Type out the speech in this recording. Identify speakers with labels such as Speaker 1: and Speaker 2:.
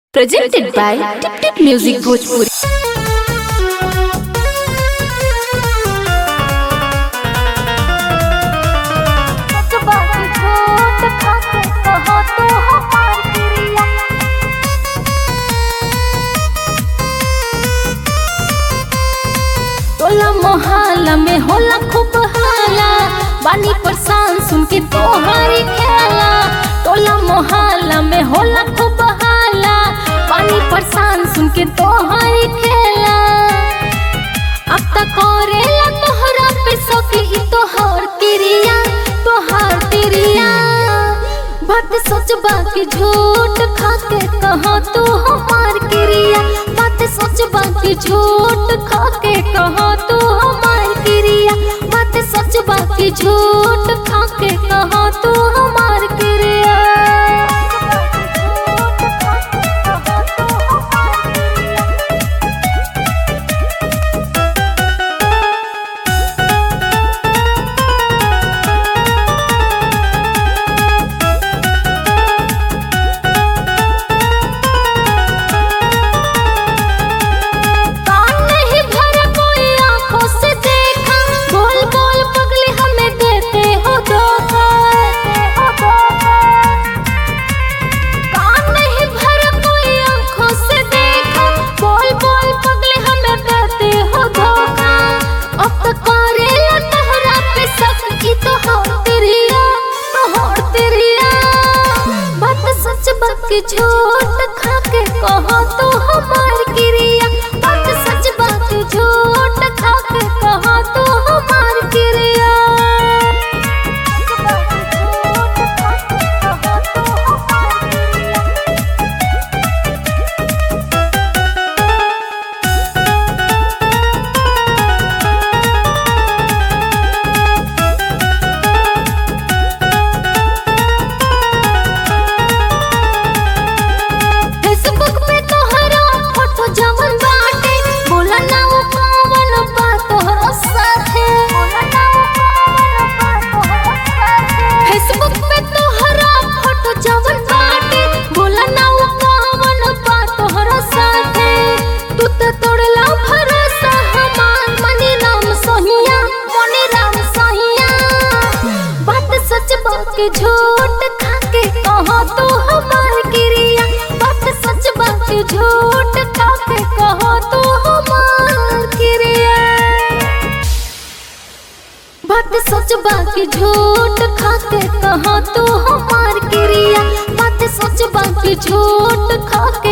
Speaker 1: presented by Tip Tip Music Bhojpuri. टोला मोहल्ला में होला खूब हाला बानी परेशान सुन के तोहारी खेला टोला मोहल्ला में होला खूब हाला बानी परेशान सुन के तोहारी खेला अब तक करेला तोहरा पे सके ई तोहार तिरिया तोहार तिरिया बात सच बाकी झूठ खाके कहा तू हमार क्रिया बात सच बाकी झूठ खाके कहा तू हमार क्रिया बात सच बाकी झूठ खाके कहा तू हमार क्रिया कान नहीं भरा कोई आंखों से देखा बोल बोल पगली हमें देते हो धोखा कान नहीं भरा कोई आंखों से देखा बोल बोल पगली हमें देते हो धोखा अब तक करेला तोहरा पे शक की तो हो तेरिया तो हो तेरिया बात सच बात की झूठ खाके कहो तो हमार क्रिया बात सच बात की झूठ खाके कहो तो हमार क्रिया फेसबुक पे तोहरा फोटो जवन बाटे बोला ना वो कौन बा तोहरा साथे फेसबुक पे तोहरा फोटो जवन बाटे बोला ना वो कौन बा तोहरा साथे तू तो तोड़ला भरोसा हमार मनी राम सोहिया मनी राम सोहिया बात सच बात के झूठ खाके कहो तू हमार क्रिया बात सच बात के झूठ खाके कहो तू हमार क्रिया बात सच बात के झूठ खाके कहो तू हमार क्रिया बात सच बात के झूठ खाके